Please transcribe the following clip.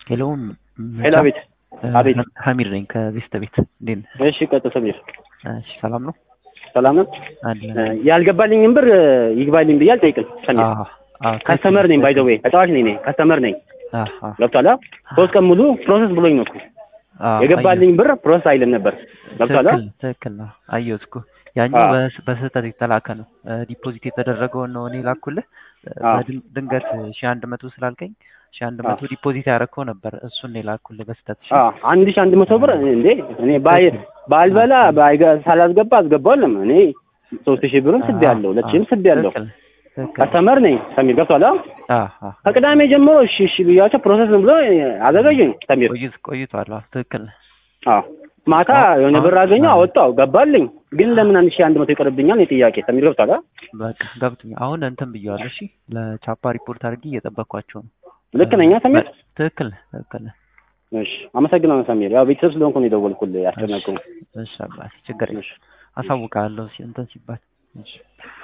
ሄሎ ሄሎ፣ አቤት አቤት። ሀሚድ ነኝ ከቤስተ ቤት። እንዴት ነህ? እሺ ቀጥል ሰሚር። እሺ ሰላም ነው ሰላም ነው። አለ ያልገባልኝም ብር ይግባልኝ ብዬ አልጠይቅም። ሰሚር አዎ አዎ ከስተመር ነኝ፣ ባይ ዘ ዌይ ተጫዋች ነኝ እኔ ከስተመር ነኝ። አዎ ገብቶሃል? ሶስት ቀን ሙሉ ፕሮሰስ ብሎኝ ነው እኮ አዎ የገባልኝ ብር ፕሮሰስ አይልም ነበር። ገብቶሃል? ትክክል ትክክል ነው። አየሁት እኮ ያኛው አዎ። በስ- በስህተት የተላከ ነው። ዲፖዚት የተደረገውን ነው እኔ ላኩልህ። አዎ። በድን- ድንገት ሺ አንድ መቶ ስላልከኝ ሺ አንድ መቶ ዲፖዚት ያደረግከው ነበር። እሱን ነው የላኩልህ በስህተት። እሺ? አዎ አንድ ሺህ አንድ መቶ ብር እንዴ እኔ ባይ ባልበላ ባይገ- ሳላስገባ አስገባዋለም። እኔ ሶስት ሺህ ብርም ስድ ያለው ሁለት ሺህም ስድ ያለው ትክክል ትክክል። ከስተመር ነኝ። ሰሚር ገብቶሃል? አዎ አዎ ከቅዳሜ ጀምሮ እሺ እሺ ብያቸው ፕሮሰስ ብሎ አዘጋጁኝ። ሰሚር ቆይት ቆይቷል። አዎ ትክክል ነህ። አዎ ማታ አዎ፣ የሆነ አዎ፣ ብር አገኘው አዎ። አወጣው ገባልኝ። ግን ለምን አንድ ሺህ አንድ መቶ ይቀርብኛል? የጥያቄ ሰሚር ገብቶሃል? አ? በቃ ገብቶኛል። አሁን እንትን ብየዋለሁ። እሺ ለቻፓ ሪፖርት አድርጌ እየጠበቅኳቸው ነው። ልክ ነኝ አ ሰሚር? ትክክል ነህ፣ ትክክል ነህ። እሺ አመሰግናለሁ ሰሚር። ያው ቤተሰብ ስለሆንኩ ነው የደወልኩልህ ያስጨነቅኩህ። እሺ አባቴ ችግር የለም። እሺ አሳውቃለሁ ሲ- እንትን ሲባል እሺ